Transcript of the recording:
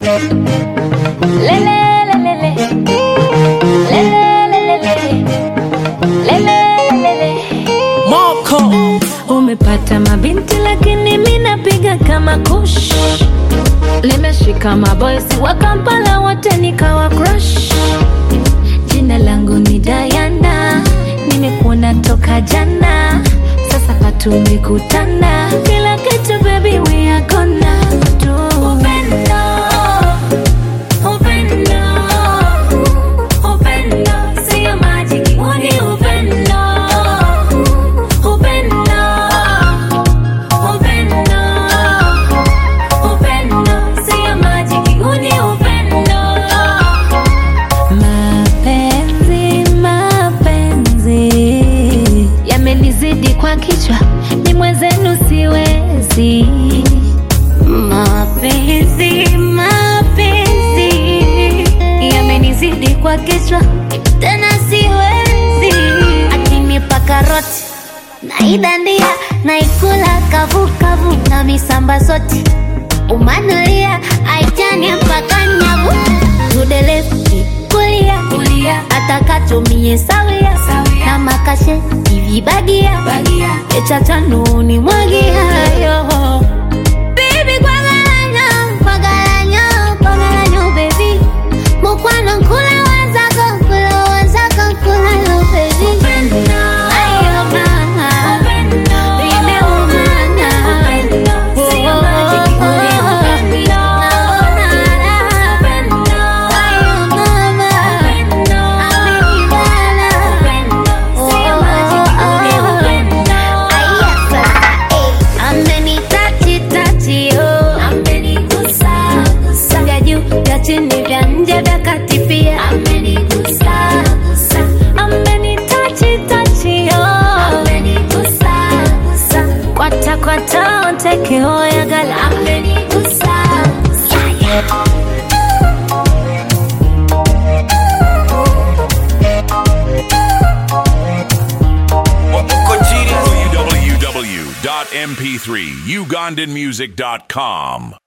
Moko Umepata mabinti lakini mi napiga kama kush, limeshika maboysi wa Kampala wote nikawa crush. Jina langu ni Diana, nimekuona toka jana, sasa patumekutana, kila kitu baby we are gonna do. Upendo, upendo, upendo, sio majiki, huu ni upendo. Upendo, upendo, upendo, sio majiki, huu ni upendo. Mapenzi, mapenzi yamenizidi kwa kichwa, ni mwenzenu siwezi. Mapenzi, mapenzi yamenizidi kwa kichwa, tena siwezi. Akinipa karoti naidandia naikula kavukavu na misamba soti umanulia aitani mpaka nyavu tudelefti kulia kulia atakatumie sawia na makashe ivibagia echatanu mwagiayo Baby, kwagalanyo, kwagalanyo, kwagalanyo, baby. Mukwano nkula wazako, nkula wazako, nkula yo, baby. Ayo, mama. Nimeumana. Oh, oh, oh. Naona raha. Ayo, mama. Amenibana. Oh, oh, oh. Aya, sasa, eh. Amenitachi tachi oh, amenigusa gusa, vya juu vya chini vya nje vya kati pia amenigusa gusa, amenitachi tachi oh, amenigusa gusa, kwata kwata onteke oya gala amenigusa gusa, yeah. www.mp3ugandanmusic.com